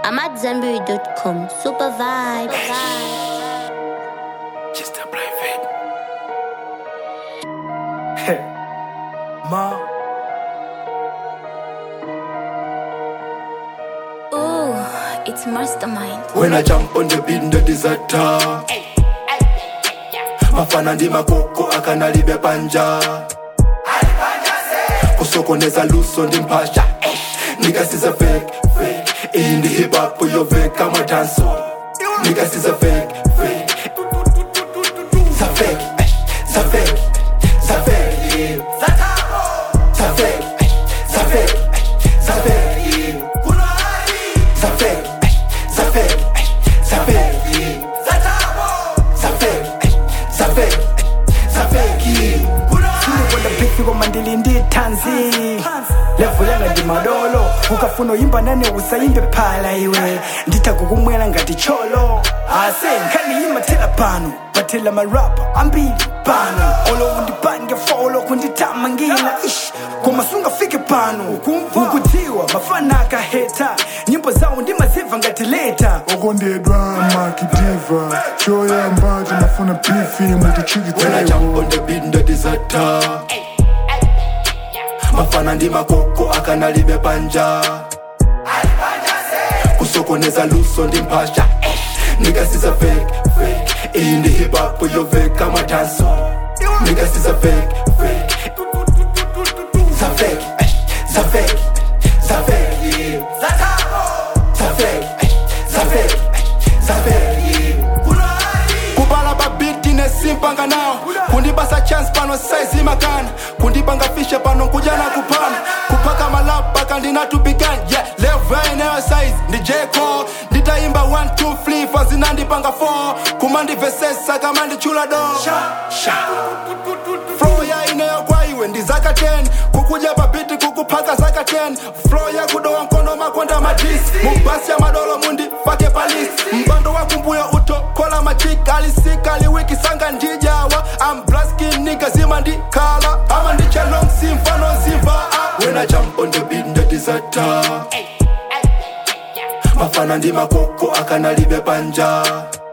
I'm at Zenberry.com. Super vibe. Just a private. Ma, Ooh, it's mastermind. When I jump on the beat, the disaster. Mafana ndi makoko akanalibe panja kusokoneza luso ndi mpasha nikasiza fake fake iyi ndi hip hop yoveka madanso nikasiza fake fake za fake eh, za fake za fake yeah. za fake eh, za fake eh, za fake yeah. za fake eh, za fake eh, za fake yeah. za fake eh, za fake eh, za fake yeah. sindikwenda bifi koma ndili ndi tanzi levo yanga ndi madolo ukafuna uyimba nane usayimbe phala iwe nditakukumwera ngati cholo ase nkhani imathela pano bathela marapa ambili pano olo undipange folo kundithamangila ish koma sungafike pano ukutiwa mafana akaheta nyimbo zawo ndimaziva ngati leta okondedwa makidiva choyamba timafuna bifi When I mutichikitsewo jump on the beat, the disaster. Mafana ndi makoko akanalibe panja kusokoneza luso ndi mpasha nikasiza fake fake iyi ndi hip hop yoveka madanso nikasiza fake fake za fake eh, za fake za fake yeah. za fake eh, za fake eh, za fake yeah. kubala babiti nesimpanga nawo kundibasa chance pano size makana kundipanga fishe pano kujana kupana kupaka malapa kandinatupikani yeah, level inayo size ndi jeko nditaimba 1 2 3 fazinandipanga 4 kumandivesesa kama ndichula do flow ya inayo kwa iwe ndi zaka 10 kukuja babiti kukupaka zaka 10 flow ya kudowa mkono makonda madis mubasi ya madolo mundi fake palis mpando wa kumbuyo utokola machika alisika liwiki sanga ndijawa amblaskinika zima ndikala ama ndichalong simfano ziva when I jump on the beat the disaster mafana ndi makoko akanalibe panja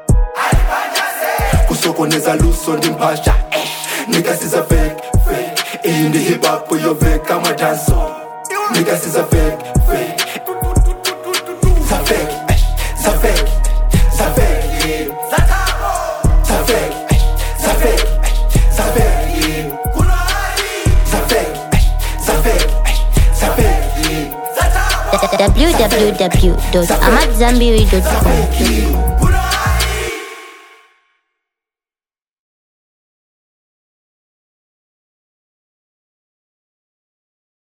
kusokoneza luso ndi mpasha nikasiza fake fake iyi ndi hip hop yoveka madanso nikasiza fake fake za fake eh, za fake za fake yeah. za fake eh, za fake eh, za fake yeah. za fake eh, za fake eh, za fake yeah. www.amatzambiri.com. Fake yeah.